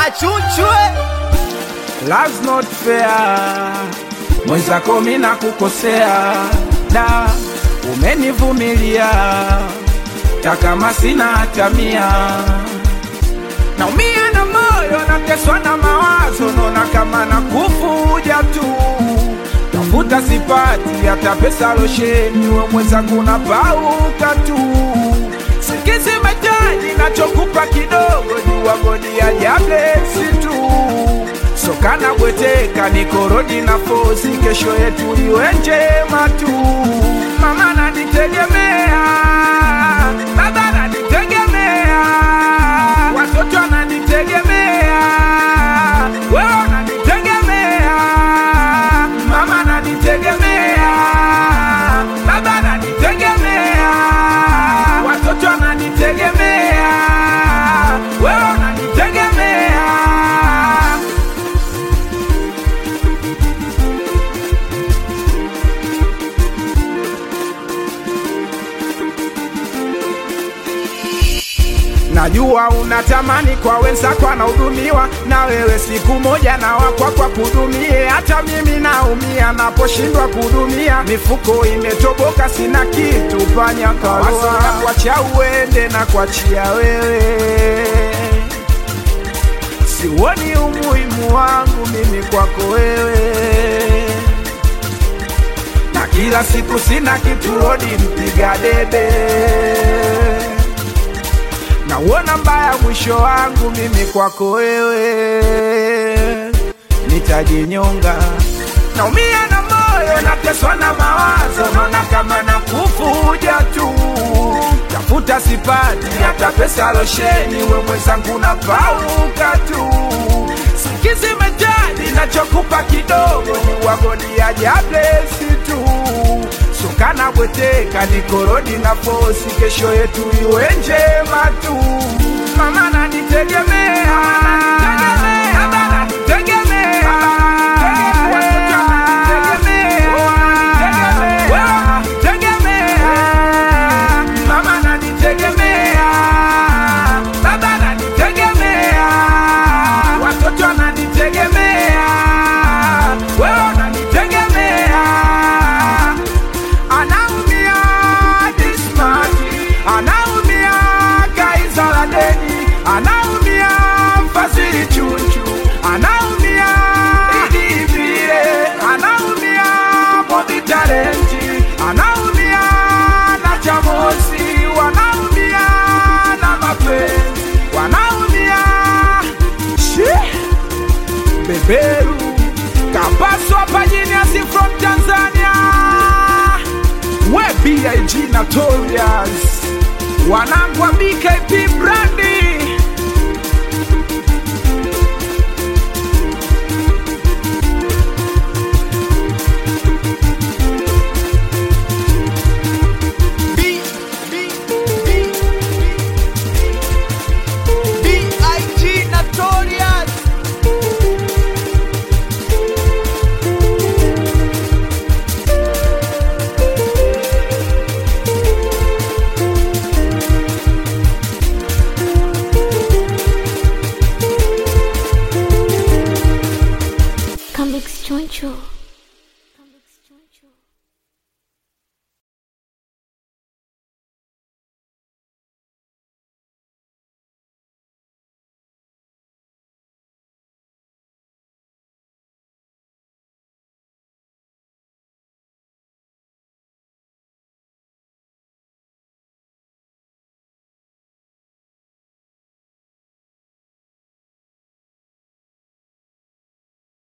chuchwe Love's not fair, mwenzako mi nakukosea, da umenivumilia takama sina hata mia, naumia na moyo, nateswa na mawazo, naona kama nakufuja tu, tafuta sipati hata pesa losheni, we mwenzangu napauka tu, sikizi metaji nachokupa kidogo, jua godi ya jablesi tu sokana bweteka nikorodi na fosi, kesho yetu iwe njema tu. Mama nanitegemea, baba nanitegemea, watoto wananitegemea, wewe unanitegemea, mama nanitegemea, baba nanitegemea, watoto wananitegemea, wewe unanitegemea. Najua unatamani kwa wenzako anahudumiwa, na wewe siku moja na wakwakwa kudumie. Hata mimi naumia naposhindwa kudumia, mifuko imetoboka, sina kitu panya kawaza kwacha uende na kuachia wewe, sioni umuhimu wangu mimi kwako wewe na kila siku sina kitu rodi mpiga debe nauona mbaya mwisho wangu mimi kwako wewe, nitajinyonga. Naumia na moyo, nateswa na mawazo, naona kama nakufuja tu, tafuta sipati hata pesa losheni, we mwenzangu napauka tu, sikizi mejani, nachokupa kidogo ni wagodi ya jablesi tu sukana bweteka nikorodi na fosi, kesho yetu iwe njema tu. Mama nanitegemea, baba nanitegemea, watoto wananitegemea, wewe unanitegemea, mama nanitegemea, baba nanitegemea, watoto wananitegemea, wewe unanitegemea anaumia Dismati, anaumia Kaisala Deni, anaumia Fazili Chuchu, anaumia Idi Vile, anaumia Bobby Talenti, anaumia na Chamosi, wanaumia na mapenzi, wanaumia Shee beberu kapaswa pajiniasi from Tanzania we BIG Notorious wanangu wa BKP brand